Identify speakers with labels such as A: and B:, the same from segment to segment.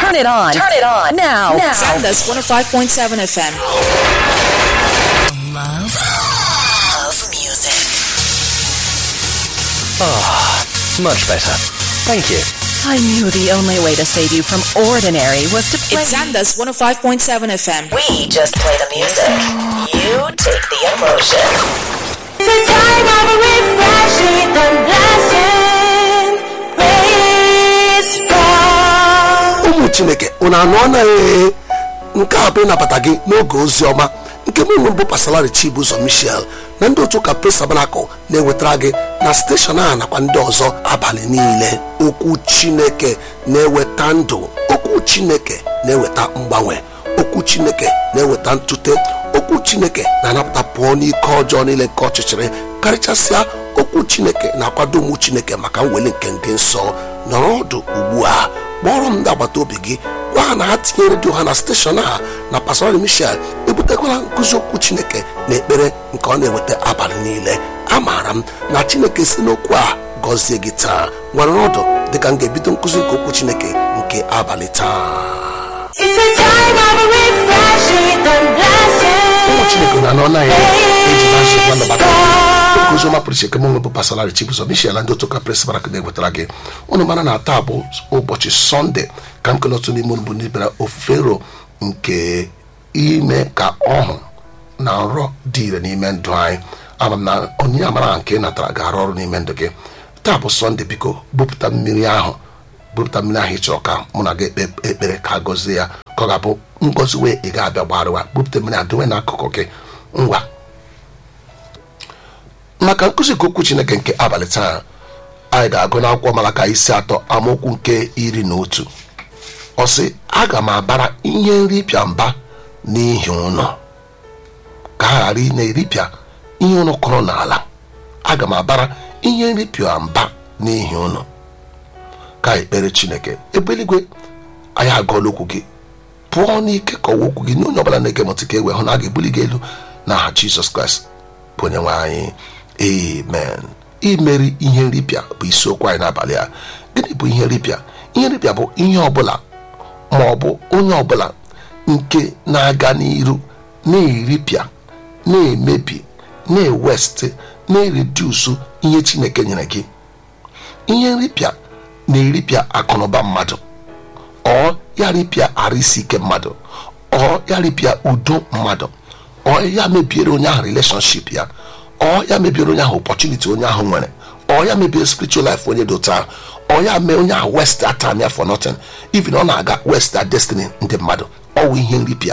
A: Turn it on. Turn it on. Now. Now.
B: Sandus 105.7 FM.
A: Love of music.
C: Much better. Thank you.
A: I knew the only way to save you from ordinary was to play.
B: It's Sandus 105.7 FM.
A: we just play the music. You take the emotion.
D: It's a time of refreshing and blessing. Praise God.
E: ụmụ chineke unu anụ anaghị nke a bụ ịnabata gị n'oge ozi ọma nke mụ nwe mbụ pasalari chibuzo michel na ndị otu ụka pres tabanakụl na-ewetara gị na steshọn a nakwa ndị ọzọ abalị niile okwu chineke na-eweta ndụ okwu chineke na-eweta mgbanwe okwu chineke na-eweta ntute okwu chineke na-anapụta pụọ n'ike ọjọọ niile nke ọchịchịrị karịchasịa okwu chineke na-akwado ụmụ chineke maka mweli nke ndị nsọ nọrọ ọdụ ugbu a kpọrọ m ndị agbata obi gị gwa ha na ha tinye redio ha na steshọn a na pastor michel ebutekwala nkụzi okwu chineke na ekpere nke ọ na-eweta abalị niile amaara m na chineke si n'okwu a gọzie gị taa nwere ọdụ dịka m ga-ebido nkụzi nke okwu chineke nke abalị taa
D: It's a time of refreshing and
E: ụmụ chineke
D: blessing.
E: na anọ naghị eji na nsogbu anabata
D: God.
E: nkụzi ọma pụrụ iche kemgbe bụ pasalari chibuzo michel na ndị otu ụka pres barak na-ewetara gị ụnụ mara na taa bụ ụbọchị sọnde ka m kele otu n'ime unu bụ ndị bịara ofero nke ime ka ọhụ na nrọ dị ire n'ime ndụ anyị ama m na onyinye amara nke ị natara ga-arụ ọrụ n'ime ndụ gị taa bụ sọnde biko bupụta mmiri ahụ bupụta mmiri ahụ ị chọrọ ka mụ na gị ekpe ekpere ka a gọzie ya ka ọ ga-abụ ngọzi wee ị ga-abịa gbarịwa bupụta mmiri a dowe n'akụkụ gị ngwa maka nkụzi nke okwu chineke nke abalị taa anyị ga-agụ n'akwụkwọ malaka isi atọ amaokwu nke iri na otu ọ sị aga m abara ihe nripịa mba n'ihi ụnọ ka a ghara ị na-eripịa ihe ụnụ kụrụ n'ala aga m abara ihe nripịa mba n'ihi ụnọ ka anyị kpere chineke ebe eluigwe anyị agụọla okwu gị pụọ n'ike ka ọwa okwu gị nye onye ọbụla na-ege ntị ka e wee hụ na a ga-ebuli gị elu n'aha jizọs kraịst bụ onye nwe anyị amen imeri ihe nripịa bụ isiokwu anyị n'abalị a gịnị bụ ihe nripịa ihe nripịa bụ ihe ọbụla ma ọ bụ onye ọbụla nke na-aga n'iru na-eripịa na-emebi na-ewest na-eridusu ihe chineke nyere gị ihe nripịa na-eripịa akụnụba mmadụ ọ ya ripịa arụ isi ike mmadụ ọ ya ripịa udo mmadụ ọ ya mebiere onye ahụ releshọnship ya ọ ya mebiere onye ahụ opọchuniti onye ahụ nwere ọ ya mebie spiritual life onye dị otu ahụ ọ ya mee onye ahụ west atam ya for nothing even ọ na-aga west a destiny ndị mmadụ ọwụ ihe nripịa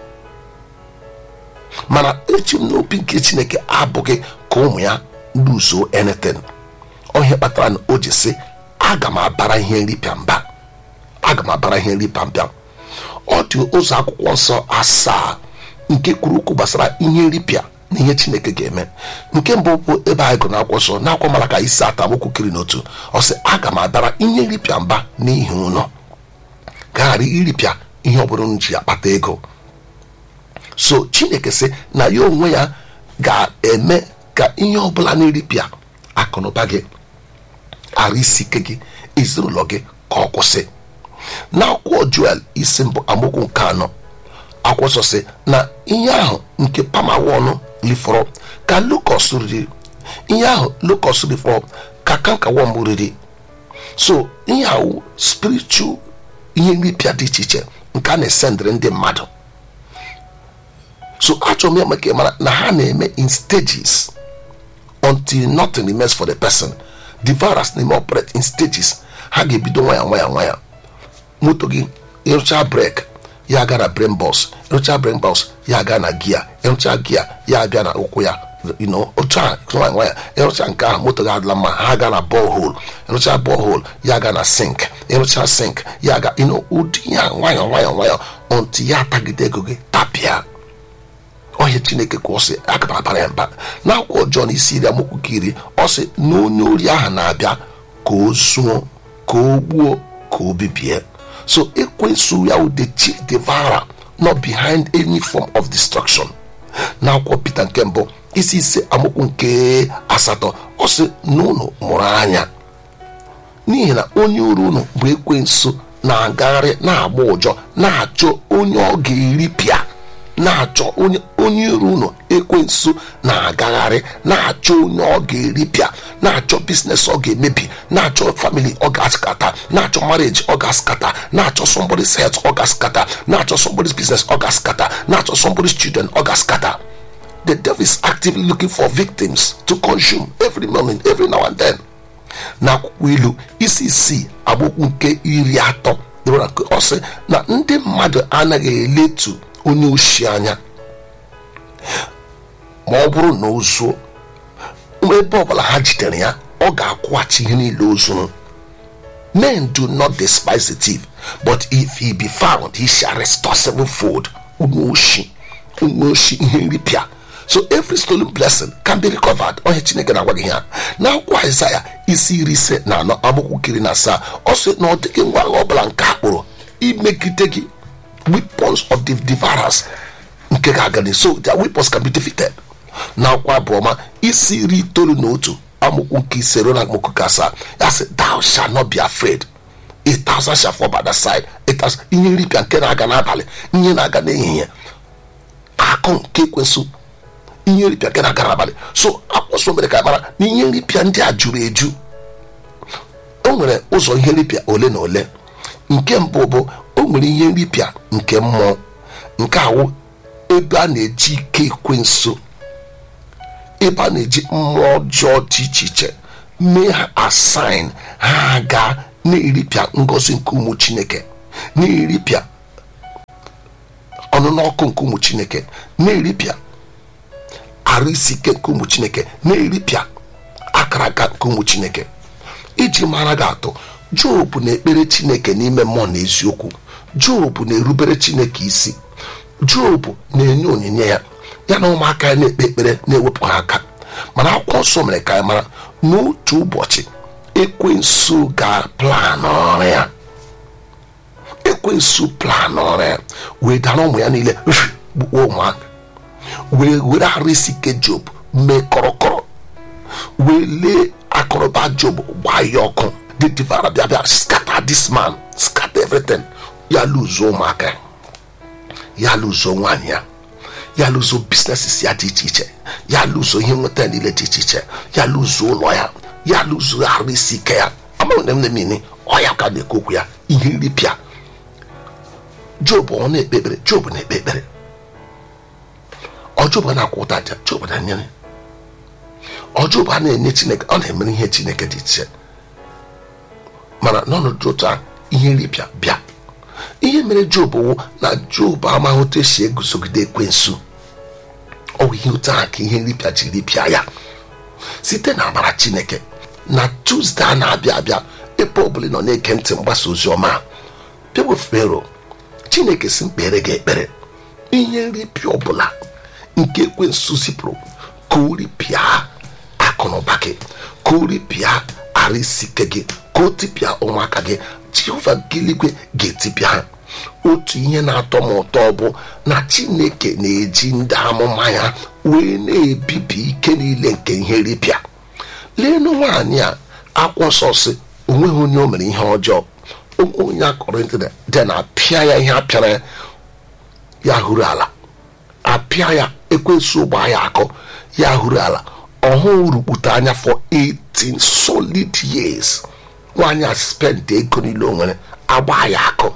E: mana echi m n'obi nke chineke abụghị ka ụmụ ya luzuo anything ihe kpatara na o ji sị aga m abara ihe nripịa mba aga m abara ihe nripịa mba ọ dị ụzọ akwụkwọ nsọ asaa nke kwuru okwu gbasara ihe nripịa na ihe chineke ga-eme nke mbụ bụ ebe anyị gụrụ n'akwụkwọ nsọ n'akwụkwọ mara ka isi atamokwu kiri n'otu ọ sị aga m abara ihe nripịa mba n'ihi ụlọ ka ghara iripịa ihe ọbụla unu ji akpata ego so chineke sị na ya onwe ya ga-eme ka ihe ọbụla na-eripịa akụnụba gị arụ isi ike gị ezinụlọ gị ka ọ kwụsị n'akwụkwọ juel isi mbụ amaokwu nke anọ akwụkwọ nsọ sị na ihe ahụ nke pamawọnụ rifọrọ ka lukọs riri ihe ahụ lukọs rifọrọ ka kankawọm riri so ihe ahụ spiritual ihe nripịa dị iche iche nke a na-esendịrị ndị mmadụ so achọrọ m ya maka mara na ha na-eme in stages until nothing remains for the person the virus na-eme operate in stages ha ga-ebido nwaya nwaya nwaya moto gị ịrụcha brek ya aga na brain box ịrụcha brain box ya aga na gia ịrụcha gia ya abịa na ụkwụ ya you know, otu a nwaya nwaya ịrụcha nke ahụ moto gị adịla mma ha aga na borehole ịrụcha borehole ya aga na sink ịrụcha sink ya aga you know, ụdị ya nwayọ nwayọ nwayọ until ya atagide ego gị tapịa ọhịa chineke ka ọ sị aga m abara ya mba n'akwụkwọ jọn isi iri amokwu ka iri ọ sị na onye ori ahụ na-abịa ka o zuo ka o gbuo ka o bibie so ekwensu ya wụ the chief devourer not behind any form of destruction n'akwụkwọ pita nke mbụ isi ise amokwu nke asatọ ọ sị na unu mụrụ anya n'ihi na onye uru unu bụ ekwensu na-agagharị na-agba ụjọ na-achọ onye ọ ga-eripịa na-achọ onye onye iro unu ekwensu na-agagharị na-achọ onye ọ ga-eripịa na-achọ biznes ọ ga-emebi na-achọ famili ọ ga-askata na-achọ marriage ọ ga-askata na-achọ somebody's health ọ ga-askata na-achọ somebody's business ọ ga-askata na-achọ somebody's children ọ ga-askata the devil is actively looking for victims to consume every morning every now and then n'akwụkwọ ilu isi isii agbokwu nke iri atọ dịrị nke ọ sị na ndị mmadụ anaghị eletu onye oshi anya ma ọ bụrụ na o zuo ebe ọbụla ha jidere ya ọ ga-akwụghachi ihe niile o zuru men do not despise the thief but if he be found he shall restore sevenfold onye oshi onye oshi ihe nripịa so every stolen blessing can be recovered onye chineke na-agwa gị ha n'akwụkwọ aịzaya isi iri ise na anọ agbụkwụ kiri na asaa ọ sị na ọ dịghị ngwa agha ọbụla nke a kpụrụ imegide gị weapons of the devourers nke ga-aga so their weapons can be defeated n'akwụkwọ abụọma isi iri itoolu na otu amụkwu nke ise ruo na amụkwu nke asaa ya sị thou shall not be afraid a thousand shall fall by the side a thousand ihe nripịa nke na-aga n'abalị ihe na-aga n'ehihie akụ nke ekwensụ ihe nripịa nke na-aga n'abalị so akwụsọ mere ka anyị mara na ihe nripịa ndị a juru eju o nwere ụzọ ihe nripịa ole na ole nke mbụ bụ o nwere ihe nripịa nke mmụọ nke awụ ebe a na-eji ike ekwensu ebe a na-eji mmụọ ọjọọ dị iche iche mee ha asign ha ga na-eripịa ngọzi nke ụmụ chineke na-eripịa ọnụnụ ọkụ nke ụmụ chineke na-eripịa arụ isi ike nke ụmụ chineke na-eripịa akara aka nke ụmụ chineke iji mara gị atụ job na-ekpere chineke n'ime mmụọ na eziokwu job na-erubere chineke isi job na-enye onyinye ya ya na ụmụaka ya na-ekpe ekpere na-ewepụ ha aka mana akwụkwọ nsọ mere ka anyị mara n'otu ụbọchị ekwensu ga-plan ọrụ ya ekwensu plan ọrụ ya wee dara ụmụ ya niile gbukpọ ụmụaka wee were arụ isi ike job mee kọrọkọrọ wee lee akụrụba job gbaa ya ọkụ the devourer bịa bịa scatter this man scatter everything ya lụzuo ụmụaka ya ya lụzuo nwaanyị ya ya lụzuo businesses ya dị iche iche ya lụzuo ihe nweta niile dị iche iche ya lụzuo ụlọ ya ya lụzuo arụ isi ike ya amaghị na m na-emini ọ ya ka na-ekwu okwu ya ihe nripịa job ọ na-ekpe ekpere job na-ekpe ekpere ọ job na-akwụ ụta aja job na-enyere ọ job a na-enye chineke ọ na-emere ihe chineke dị iche mana n'ọnọdụ otu a ihe nripịa bịa ihe mere job wụ na job amaghị otu esi eguzogide ekwensu ọ bụ ihe otu a ka ihe nripịa ji ripịa ya site na amara chineke na tuzdee a na-abịa abịa ebe ọbụla ị nọ na-ege ntị mgbasa ozi ọma bịawe fero chineke si mkpere gị ekpere ihe nripịa ọbụla nke ekwensu zipụrụ ka o ripịa akụ na ụba gị ka o ripịa arụ isi ike gị ka o tipịa ụmụaka gị jehova nke eluigwe ga-etipịa ha otu ihe na-atọ m ụtọ bụ na chineke na-eji ndị amụma ya wee na-ebibi ike niile nke ihe ripịa leenụ nwaanyị a akwụ nsọ si onweghị onye o mere ihe ọjọọ onye akọrọ ịntanet dị na apịa ya ihe apịara ya ya hụrụ ala apịa ya ekwensu gbaa ya akọ ya hụrụ ala ọhụụ rukpute anya for 18 solid years nwaanyị a spend ego niile o nwere agba ya akụ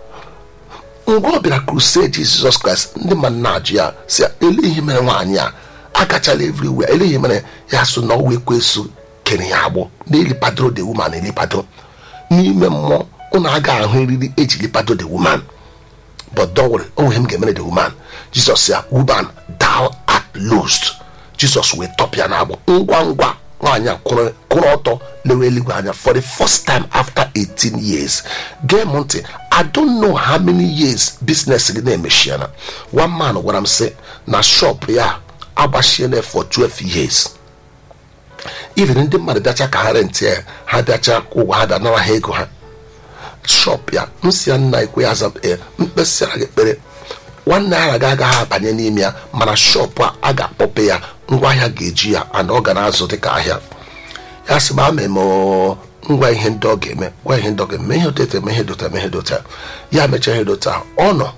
E: mgbe ọ bịara crusade jizọs kraịst ndị mmadụ na-ajụ ya si ele ihe mere nwaanyị a agachala everywhere ele ihe mere ya so na ọwa ekwesu kere ya agbụ na-elipadoro the woman elipado n'ime mmụọ ụnụ aga ahụ eriri eji lipado the woman but don't worry onwe m ga-emere the woman jizọs ya woman thou art loosed jizọs wee tọpịa na agbụ ngwa ngwa nwaanyị a kwụrụ ọtọ lewe eluigwe anya for the first time after 18 years gee m ntị i don't know how many years business gị na-emechiana one man gwara m sị na shop ya agbachiela for 12 years even ndị mmadụ bịacha ka ha rentị ya ha bịacha ụgwọ ha bịa nara ha ego ha shop ya nsị ya nna ekwe ya aza mkpesịara gị ekpere nwanne ahụ ga agaghị abanye n'ime ya mana shọpụ a a ga-akpọpe ya ngwaahịa ga-eji ya ana ọ ga na-azụ dịka ahịa ya sị ma ama eme ngwa ihe ndị ọ ga-eme gwa ihe ndị ọ ga-eme ihe dota eme ihe dota eme ihe dota ya mechaa ihe dota ọ nọ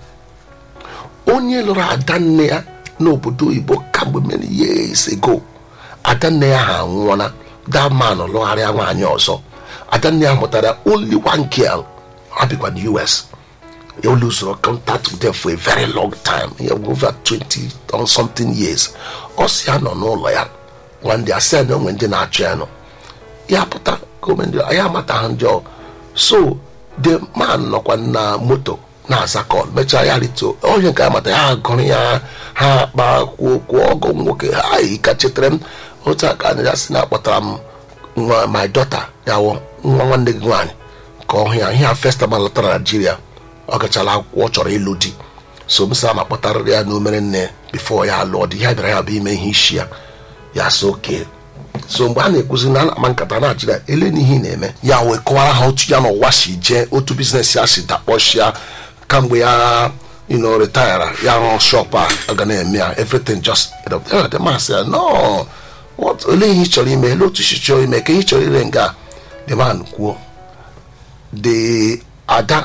E: onye lụrụ adanne ya n'obodo oyibo kamgbe many years ago adanne ya ha anwụọla that man lụgharịa nwaanyị ọzọ adanne ya mụtara only one girl ha bikwa na us you lose contact with them for a very long time yeah, over 20 or something years ọ si ya nọ n'ụlọ ya nwandị asị ya na onwe ndị na-achọ ya nọ ya pụta gọọmenti ya amataghị ndị ọ so the man nọkwa na moto na-aza kọl mechaa ya rito onye nke amata ya gụrụ ya ha kpa kwuo kwuo ọgụ nwoke ha yi ka chetara m otu aka anyị ya si na-akpọtara m nwa my daughter ya wụ nwa nwanne gị nwaanyị ka ọ hụ ya ihe a festival lọtara naijiria ọ gachala akwụkwọ ọ chọrọ ịlụ di so m sa ma kpọtarịrị ya n'omere nne bifo ya lụọ di ya bịara ya bụ ime ihe isi ya ya so oke so mgbe a na-ekwuzi na ama nkata na-achịra ele n'ihe ị na-eme ya wee kọwara ha otu ya n'ụwa si jee otu biznes ya si dakpọchịa kamgbe ya you know, retire ya rụọ shop a ọ ga na-eme ya everything just the man said no what olee ihe ị chọrọ ime ele otu isi chọrọ ime ka ihe ị chọrọ ire nga the man kwuo the ada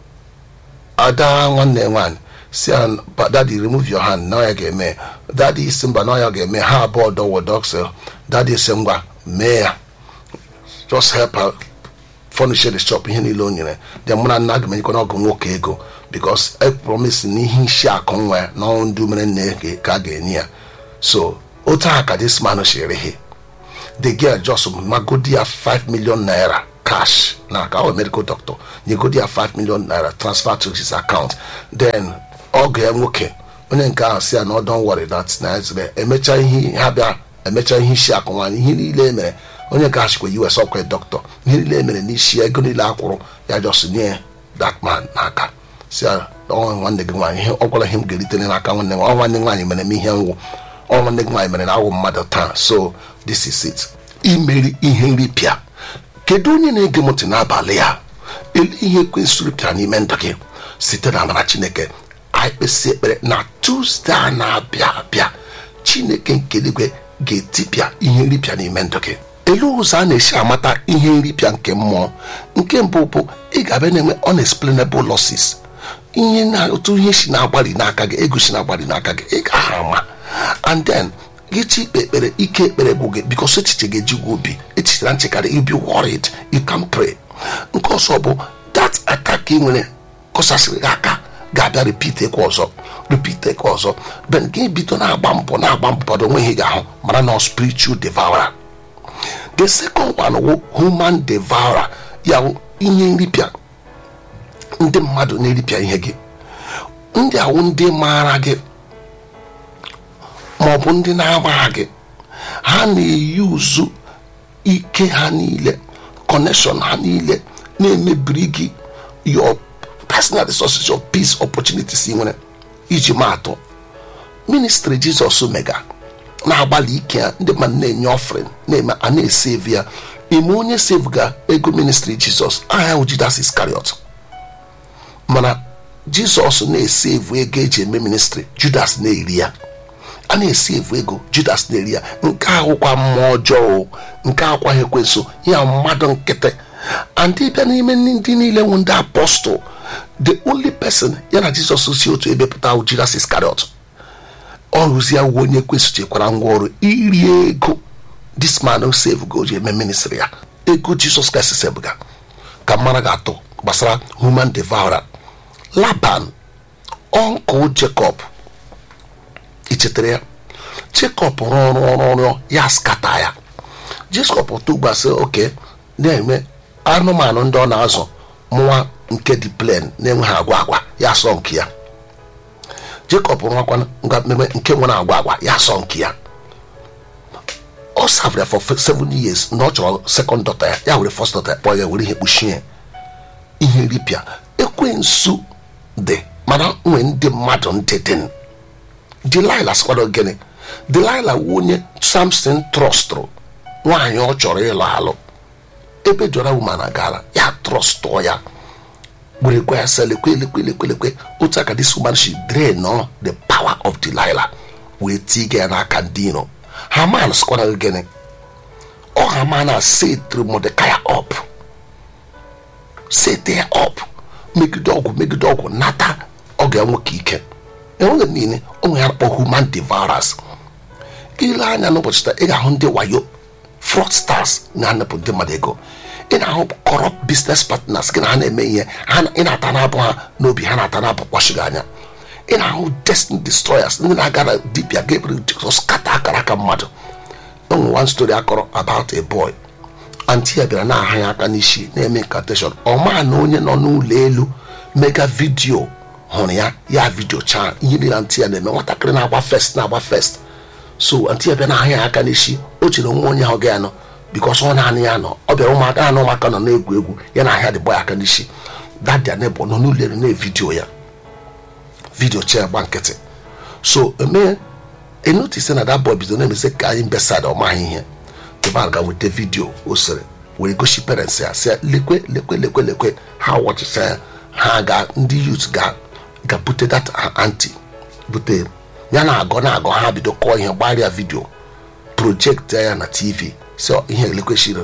E: ada nwanne nwaanyị si ya daddy remove your hand na ya ga-eme daddy isi mba na ya ga-eme ha abụọ dọwọ doxel daddy si ngwa mee ya just help her furnish the shop ihe niile o nyere dị mụ na nna aga m enyekwa n'ọgụ nwoke ego because e promise na ihe isi akụ nwa ya na ọrụ ndị umere nne ka a ga-enye ya so otu a ka this man si erehe the girl just magodi ya 5 million naira cash na ka ọ medical doctor nyegodi ya 5 million naira transfer to his account then ọgụ ya nwoke onye nke ahụ si ya na don't worry that na ezere emecha ihe ha bịa emecha ihe isi akụ nwaanyị ihe niile emere onye nke ahụ chikwa us ọkwa dọkịta ihe niile emere n'isi ego niile akwụrụ ya just nye that man n'aka si ya ọnwa nwanne gị nwaanyị ihe ọ gwara ihe m ga-eritere n'aka nwanne nwa nwanne nwaanyị mere m ihe nwụ ọ nwanne gị nwaanyị mere na awụ mmadụ taa so this is it imeri ihe nripịa kedu onye na-ege m ntị n'abalị ya ele ihe ekwensịrị pịara n'ime ndụ gị site na amara chineke anyị kpesị ekpere na tuzdee a na-abịa abịa chineke nke eluigwe ga-etipịa ihe nripịa n'ime ndụ gị elu ụzọ a na-esi amata ihe nripịa nke mmụọ nke mbụ bụ ị ga-abịa na-enwe unexplainable losses ihe na otu ihe si na-agbari n'aka gị ego si na-agbari n'aka gị ị gaghị ama and then gị chi ikpe ekpere ike ekpere bụ gị bikos echiche gị ejigwa obi echiche na nchekarị you be worried you can pray nke ọzọ bụ that attack ị nwere kọsasịrị gị aka ga-abịa repeat ekwe ọzọ repeat ekwe ọzọ ben gị bido na-agba mbọ na-agba mbọ bọdụ onweghị ga-ahụ mara na spiritual devourer the second one wụ human devourer ya wụ ihe nripịa ndị mmadụ na-eripịa ihe gị ndị awụ ndị maara gị ma ọ bụ ndị na-amaghị gị ha na-eyi uzu ike ha niile connection ha niile na-emebiri gị your personal resources your peace opportunities ị nwere iji maatụ ministry jizọs mega na-agbalị ike ya ndị mmadụ na-enye offering na-eme a na-esevu ya ime onye sevga ego ministry jizọs aha ya Judas Iscariot mana jizọs na-esevu ego eji eme ministry judas na-eri ya a na-esevu ego judas na-eri ya nke ahụkwa mmụọ ọjọọ nke akwaghị ekwenso ya mmadụ nkịtị andị bịa n'ime ndị niile nwụ ndị apọstụl the only person ya na jizọs si otu ebe pụta Judas Iscariot ọ rụzie uwe onye kwesị chekwara ngwa ọrụ iri ego this man save go ji eme ministry ya ego jizọs kraịst sebụga ka mara ga-atụ gbasara human devourer laban ọnkụl jacob ichetara ya jacob rụọ ọrụ ọrụ ọrụ ya skata ya jacob tụgbasị oke na-eme anụmanụ ndị ọ na-azụ mụwa nke dị plen na-enweghị agwa agwa ya sọ nke ya jacob rụọkwa ngwa mmemme nke nwere agwa agwa ya sọ nke ya ọ savre for seven years na ọ chọrọ second daughter ya ya were first daughter ya kpọọ ya were ihe kpuchie ihe ripịa ekwensu dị mana nwee ndị mmadụ ndị dị delila sịkwado gịnị delila wu onye samson trọstụrụ nwaanyị ọ chọrọ ịlụ alụ ebe jọra wumana gara ya trọstụọ ya were gwa ya sị lekwe lekwe lekwe lekwe otu aka this woman she drain no the power of delilah wee tiga ya n'aka ndị iro haman sịkwara gịnị ọ ọ ha ma na setri Mordecai up set ya up megide ọgwụ megide ọgwụ nata ọ ga-enwe ka ike enweghị niile ụmụ ya kpọ human devourers ile anya n'ụbọchị taa ị ga-ahụ ndị wayo fraudsters na-anapụ ndị mmadụ ego ị na-ahụ corrupt business partners gị na ha na-eme ihe ha na- ị na-ata n'abụ ha n'obi ha na-ata n'abụ kpọchighị anya ị na-ahụ destiny destroyers ndị na-aga na dibia gabriel jesus kata akara aka mmadụ enwe one story akọrọ about a boy anti ya bịara na-aha ya aka n'isi na-eme incantation ọ maa na onye nọ n'ụlọ elu mega vidio hụrụ ya ya vidio chaa ihe niile anti ya na-eme nwatakịrị na-agba fest na-agba fest so anti ya bịa na-aha ya aka n'isi o chere nwa onye ahụ ga ya nọ bikos ọ naanị ya nọ ọ bịara ụmụaka ya na ụmụaka nọ na-egwu egwu ya na ahịa dị boy aka n'isi dadia nebo nọ n'ụlọ elu na-evidio ya vidio cha gba nkịtị so eme enotise na that boy bido na-emezi ka anyị mbesad ọ maghị ihe kemal ga weta vidio o sere were gosi parents ya sị ya lekwe lekwe lekwe lekwe ha wọchịcha ya ha ga ndị youth ga ga bute that anti bute ya na agọ na agọ ha bido kọọ ihe gbarịa vidio projekt ya na tv si ihe lekwe shiri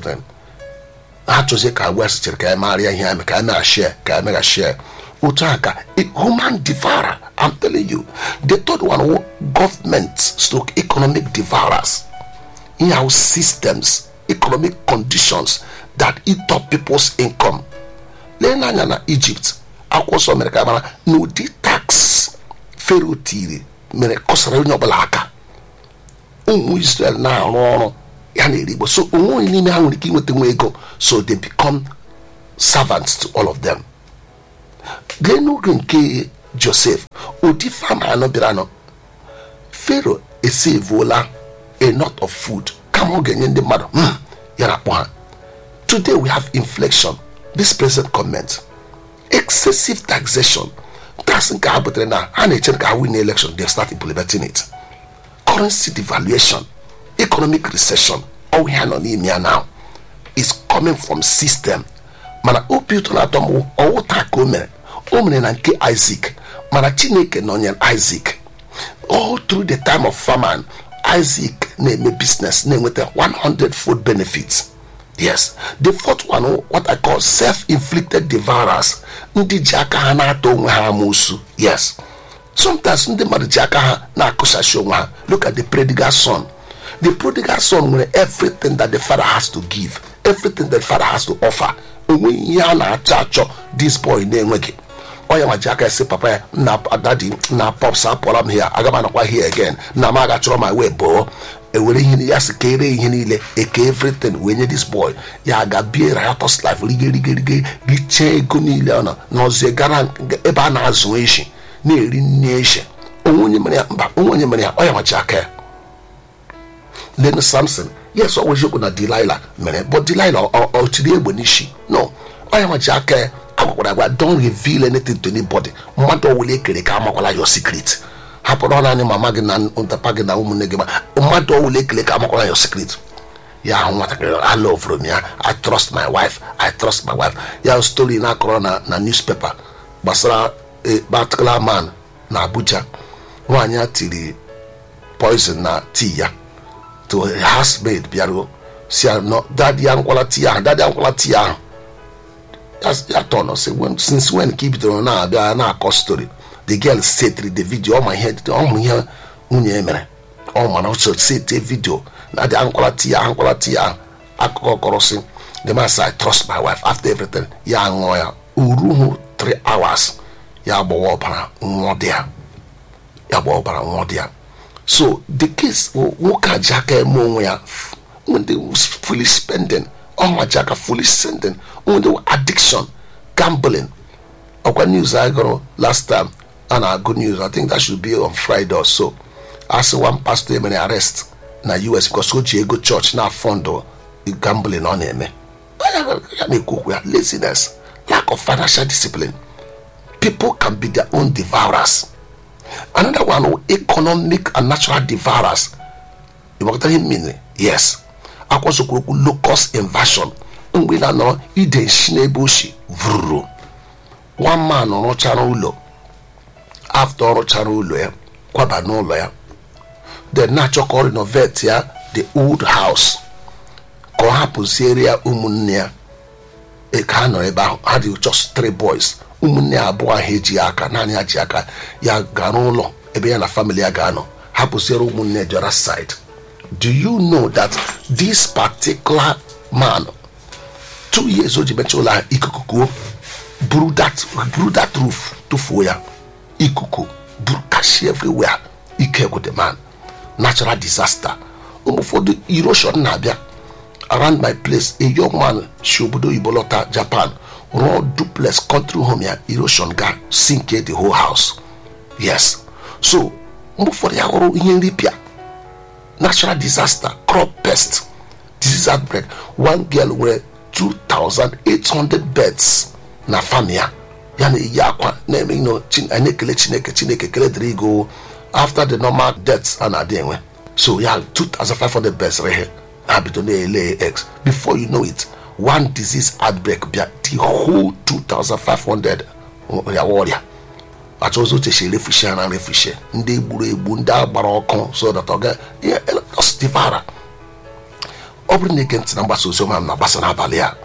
E: ha chọzie ka agwa sichere ka ya marịa ihe ame ka ya mera share ka ya mera share otu a ka a human devourer i'm telling you the third one wo government stroke economic devourers in our systems economic conditions that eat up people's income lee n'anya na egypt akwụkwọ nsọ mere ka mara na ụdị tax fero tiri mere kọsara onye ọbụla aka ụmụ israel na-arụ ọrụ ya na erigbo so onwe onye n'ime ha nwere ike inweta nwa ego so they become servants to all of them lee n'oge nke joseph ụdị fama anọ bịara nọ fero esevuola a lot of food kama ọ ga-enye ndị mmadụ "Hmm," ya na akpọ ha today we have inflation this present comment excessive taxation tax nke ha butere na ha na-eche ka ha win election they start implementing it currency devaluation economic recession all ha nọ n'ime ya now is coming from system mana obi ụtọ na-atọ m ọwụ taa ka o mere o mere na nke isaac mana chineke nọnyere isaac all through the time of famine isaac na-eme business na-enweta 100 food benefits yes the fourth one what i call self-inflicted devourers ndị ji aka ha na-ata onwe ha amụsụ yes sometimes ndị mmadụ ji aka ha na-akụsachi onwe ha look at the prodigal son the prodigal son nwere everything that the father has to give everything that the father has to offer onweghị ihe a na-achọ achọ this boy na-enweghị onye ma ji aka esi papa ya nna dadi na pops apụọla m here aga m anọkwa here again na m aga chọrọ ma wee bụọ ewere ihe ya si ka ere ihe niile eke everything wee nye this boy ya ga bie riotous life rige rige rige richee ego niile ọ nọ n'ọzie gara ebe a na-azụ eshi na-eri nne eshi onwe onye mere ya mba onwe onye mere ya ọ ya machi aka ya len samson yes ọ weziokwu na delilah mere but delilah ọ ọ tiri egbe n'isi no ọ ya machi aka ya agwakwara agwa don't reveal anything to anybody mmadụ ọwụla ekere ka amakwala your secret hapụrụ naanị mama gị na ntapa gị na ụmụnne gị ma mmadụ ọwụla ekele ka amakwala your secret ya ahụ nwatakịrị I love m ya I trust my wife I trust my wife ya story na-akọrọ na na newspaper gbasara a particular man na Abuja nwaanyị a tiri poison na tii ya to a housemaid bịaruo si ya no dadi ya nkwala tii ahụ dadi ya nkwala tii ahụ ya tọnọ si when since when ka i bidoro na-abịa na-akọ story the girl setiri the video ọma ihe ọ hụrụ ihe nwunye mere ọ mana ọ sete video na dị ankwala tii ahụ ankwala tii ahụ akụkọ kọrọ si the man say I trust my wife after everything ya ṅụọ ya uruhu 3 hours ya gbawa ọbara nwụọ dị ya ya gbawa ọbara nwụọ dị ya so the case nwoke a ji aka eme onwe ya ndị fully spending ọnwa ji aka fully spending ndị addiction gambling ọkwa news I gụrụ last time a na-agụ news I think that should be on Friday or so asị one pastor emere arrest na US because o ji ego church na fọndụ gambling ọ na-eme ya na-ekwu okwu ya laziness lack of financial discipline people can be their own devourers another one economic and natural devourers ịgbakọta ihe mmiri yes akwụsịkwuru okwu locust invasion mgbe na nọrọ ide nshi n'ebe oshi vụrụrụ one man rụchara ụlọ after ọ rụchara ụlọ ya kwaba n'ụlọ ya then na-achọ ka ọ renovate ya the old house ka ọ hapụziere ya ụmụnne ya e- ka ha nọ ebe ahụ ha dị just three boys ụmụnne ya abụọ ahụ eji aka naanị ya ji aka ya gara ụlọ ebe ya na famili ya ga-anọ hapụziere ụmụnne ya the other side do you know that this particular man two years o ji mechaa ụlọ ahụ ikuku kuo buru that buru that roof tụfuo ya ikuku buru kashi everywhere ike gwụ the man natural disaster ụmụ ụfọdụ erosion na-abịa around my place a young man si obodo oyibo lọta japan rụọ duplex country home ya erosion ga sinke the whole house yes so mgbe ụfọdụ ya hụrụ ihe nripịa natural disaster crop pest disease outbreak one girl nwere 2800 beds na farm ya ya na-eyi akwa na-eme ino a na-ekele chineke chineke kele dịrị igo after the normal deaths a na-adị enwe so ya 2500 beds rehe ha bido na-ele eggs before you know it one disease outbreak bịa the whole 2500 ya ọrịa achọzi oche si refushi ha na refushi ndị gburu egbu ndị agbara ọkụ so that ọ ga ihe devara ọ bụrụ na ege ntị na mgbasa ozi ọma m na-agbasa n'abalị a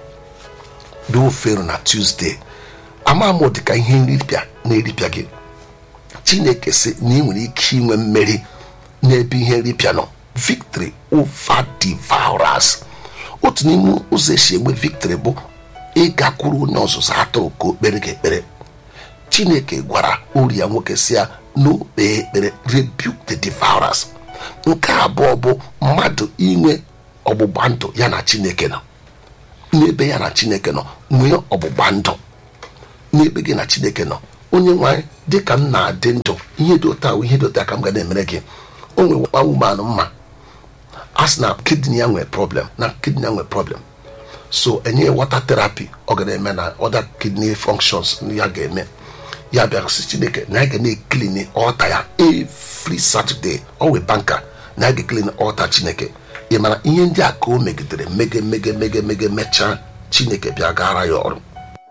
E: dị ofero na tuzdee ama m dịka ihe nripịa na-eripịa gị chineke sị na ị nwere ike inwe mmeri n'ebe ihe nripịa nọ victory over devourers otu n'ime ụzọ esi enwe victory bụ ịgakwuru onye ọzụzụ atụrụ ka o kpere gị ekpere chineke gwara ori ya nwoke si ya n'okpe ekpere rebuke the devourers nke abụọ bụ mmadụ inwe ọgbụgba ndụ ya na chineke nọ n'ebe ya na chineke nọ nwee ọgbụgba ndụ n'ebe gị na chineke nọ onye nwanyị dịka m na-adị ndụ ihe dị ụta ihe dị ụta ka m ga na-emere gị o nwere nwa woman mma a sị na kidney ya nwere problem na kidney ya nwere problem so enye water therapy ọ ga na-eme na other kidney functions ya ga-eme ya bịara sị chineke na ya ga na-eklini ọta ya every saturday ọ wee banka na ya ga-eklini ọta chineke ị mara ihe ndị a ka o megidere mege mege mege mege mechaa chineke bịa gara ya ọrụ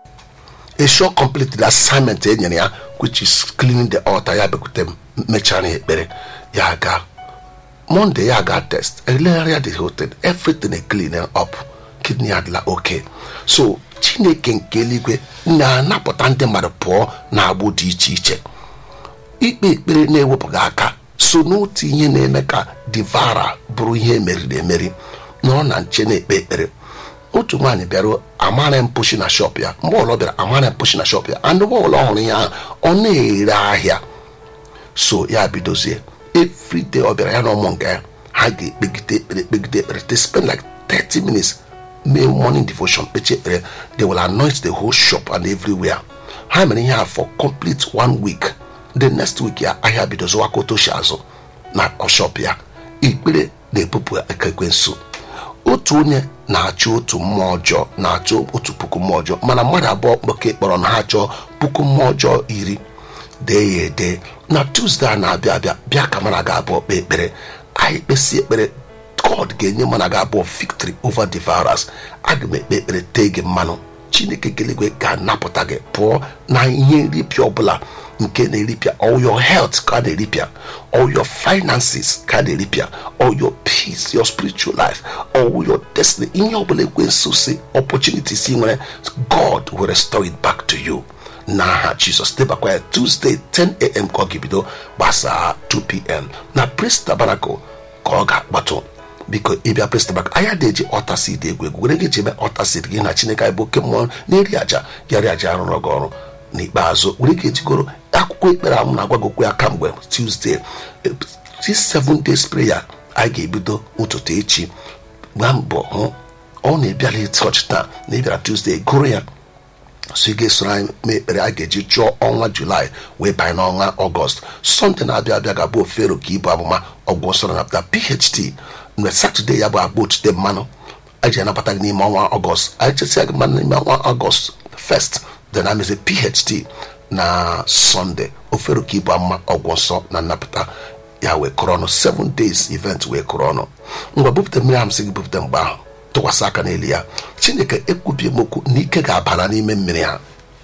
E: a sure complete the assignment e nyere ya which is cleaning the altar ya bịakwute m mechara ya ekpere ya ga monday ya ga test elegharịa the hotel everything e clean up kidney adịla okay so chineke nke eluigwe na-anapụta ndị mmadụ pụọ na agbụ dị iche iche ikpe ekpere na-ewepụghị aka so n'otu ihe na-eme ka divara bụrụ ihe emeriri emeri nọrọ na nche na-ekpe ekpere otu nwaanyị bịara amara mpụshi na shop ya mgbe ọlọ bịara amara mpụshi na shop ya and mgbe ọlọ hụrụ ya ahụ ọ na-ere ahịa so ya bidozie everyday ọ bịara ya na ụmụ nga ya ha ga-ekpegide ekpere ekpegide ekpere they spend like 30 minutes mee morning devotion kpechi ekpere they will anoint the whole shop and everywhere ha mere ihe a for complete one week the next week ya ahịa bido zụwaka otoshi azụ na shop ya ekpere na-ebupụ ekekwensu otu onye na-achọ otu mmụọ ọjọọ na-achọ otu puku mmụọ ọjọọ mana mmadụ abụọ kpọka kpọrọ na ha chọọ puku mmụọ ọjọọ iri dee ya ede na tuzdee a na-abịa abịa bịa ka mana ga abụọ kpee ekpere anyị kpesi ekpere god ga-enye mana ga abụọ victory over the virus aga m ekpe ekpere tee gị mmanụ chineke gelegwe ga-anapụta gị pụọ na ihe nripịa ọbụla nke na-eripịa all your health ka a na-eripịa all your finances ka a na-eripịa all your peace your spiritual life all your destiny ihe ọbụla ekwensu si opportunities ị nwere god will restore it back to you n'aha jizọs debakwa ya tuesday 10am ka ọ ga-ebido gbasaa 2pm na praise tabernacle ka ọ ga-akpatụ biko ịbịa praise tabernacle anya na-eji ọta seed egwu egwu were gị ji eme ọta seed gị na chineke anyị bụ oke mmụọ na-eri aja yari aja arụrụ gị ọrụ n'ikpeazụ were gị ejigoro akwụkwọ ekpere ahụ na-agwa gị okwu ya kamgbe tuesday this seven days prayer anyị ga-ebido ụtụtụ echi gbaa mbọ hụ ọ na-ebịala chọọchị taa na ịbịara tuesday gụrụ ya so ị ga-esoro anyị mee ekpere a ga-eji chụọ ọnwa julaị wee banye n'ọnwa ọgọst sọnde na-abịa abịa ga-abụ ofero ka ịbụ amụma ọgwụ nsọ napụta pht mgbe satọde ya bụ agba otute mmanụ anyị ji anabata gị n'ime ọnwa ọgọst anyị chesịa gị mmanụ n'ime ọnwa ọgọst first then amezi pht na sọnde ofero ka ịbụ amụma ọgwụ nsọ na nnapụta ya wee kụrụ ọnụ 7 days event wee kụrụ ọnụ mgbe bupụta mmiri ahụ sị gị bupụta mgbe ahụ tụkwasị aka n'elu ya chineke ekwubie m okwu na ike ga-abara n'ime mmiri ha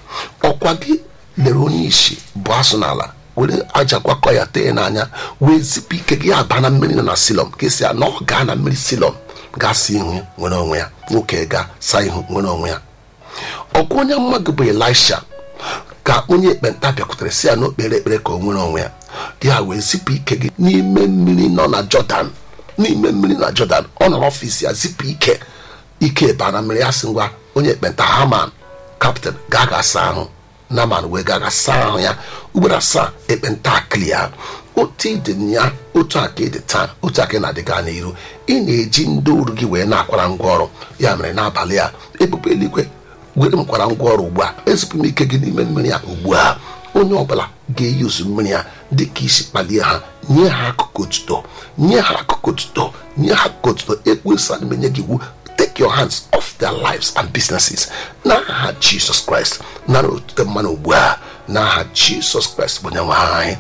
E: ọkwa gị lere onye isi bụ asụ n'ala were aja gwakọ ya tee n'anya wee zipụ ike gị aba na mmiri nọ na silọm ka esi na ọ gaa na mmiri silọm gaa saa ihu nwere onwe ya nwoke gaa saa ihu nwere onwe ya ọkwa onye mmadụ bụ elisha ka onye ekpenta bịakwutere si ya n'okpere ekpere ka o nwere onwe ya ya wee zipụ ike gị n'ime mmiri nọ na jọdan n'ime mmiri na jọdan ọ nọrọ ọfịs ya zipụ ike ike baa na mmiri ya sị ngwa onye ekpenta haman kaptịn gaa ga saa ahụ naman wee gaa ga saa ahụ ya ugboro asaa ekpenta aklia otu ịdị ya otu aka ịdị taa otu aka ị na-adịga n'iru ị na-eji ndị ọrụ gị wee na-akwara ngwa ọrụ ya mere n'abalị a ebube eluigwe were m kwara ngwa ọrụ ugbu a ezipụ m ike gị n'ime mmiri a ugbu a onye ọbụla ga-eyuzu mmiri a dị ka isi kpalie ha nye ha akụkụ otuto nye ha akụkụ otuto nye ha akụkụ otuto ekwesa na menye gị iwu take your hands off their lives and businesses n'aha jisọs kraịst nara otuto mmanụ ugbu a n'aha jisọs kraịst bụ onye nwe anyị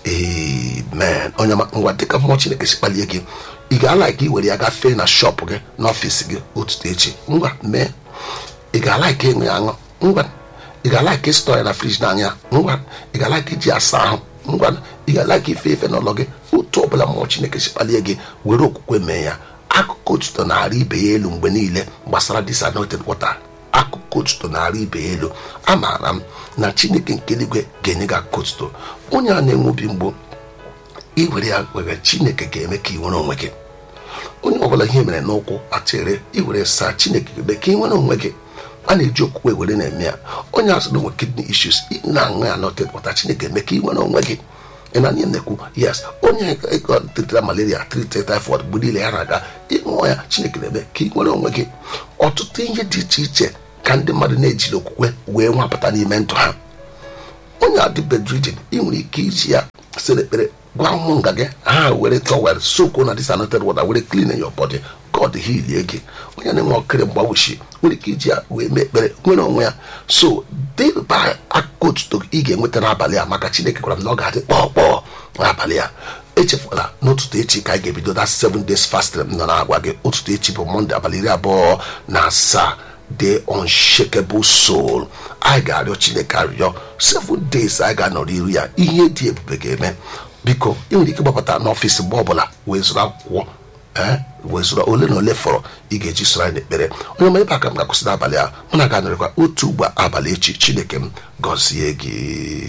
E: amen onye ọma, ngwa dịka mmụọ chineke si kpalie gị ị ga-ala ka ị were ya gafee na shọpụ gị n'ọfịs gị ụtụtụ echi ngwa mee ị ga-ala ka enwe aṅụ ngwa ị ga-ala ka ịstọ ya na friji na anya ngwa ị ga-ala ka iji asa ahụ ngwa ị ga-ala ka ife efe n'ụlọ gị otu ọbụla mmụọ chineke si kpalie gị were okwukwe mee ya akụkụ otuto na-arị ibe ya elu mgbe niile gbasara disanoted water akụkụ otuto na-arị ibe ya elu amaara m na chineke nke eluigwe ga-enye gị akụkụ otuto onye a na-enwe obi mgbu iwere ya were chineke ga-eme ka ị nwere onwe gị onye ọbụla ihe mere n'ụkwụ atịrị iwere saa chineke ga-eme ka ị nwere onwe gị a na-eji okwukwe were na-eme ya onye azụ na-enwe kidney issues ị na-aṅụ ya noted water chineke eme ka ị nwere onwe gị ị na ihe na-ekwu yes onye tetara malaria trite typhoid mgbe niile ya na-aga ịṅụọ ya chineke na-eme ka ị nwere onwe gị ọtụtụ ihe dị iche iche ka ndị mmadụ na-ejiri okwukwe wee nwapụta n'ime ndụ ha onye adịbedrijin ị nwere ike iji ya sere ekpere gwa ụmụ nga gị ha were tọwel soko na disanoted water were clean your body god hilie gị onye na-enwe ọkịrị mgbawuchi nwere ike iji ya wee mee ekpere nwere onwe ya so deba akụkụ otuto ị ga-enweta n'abalị a maka chineke gwara m na ọ ga-adị kpọkpọọ n'abalị a echefula n'ụtụtụ echi ka anyị ga-ebido that seven days fasting m nọ na-agwa gị ụtụtụ echi bụ mọnde abalị iri abụọ na asaa the unshakable soul anyị ga-arịọ chineke arịọ seven days anyị ga-anọrọ iru ya ihe dị ebube ga-eme biko ị nwere ike gbapụta n'ọfịs mgbe ọbụla wee zụrụ akwụkwọ ee wee zụrụ ole na ole fọrọ ị ga-eji soro anyị n'ekpere onye ọma ebe aka m ga-akwụsị n'abalị a mụ na ga-anọrịkwa otu ugbo abalị echi chineke m gọzie gị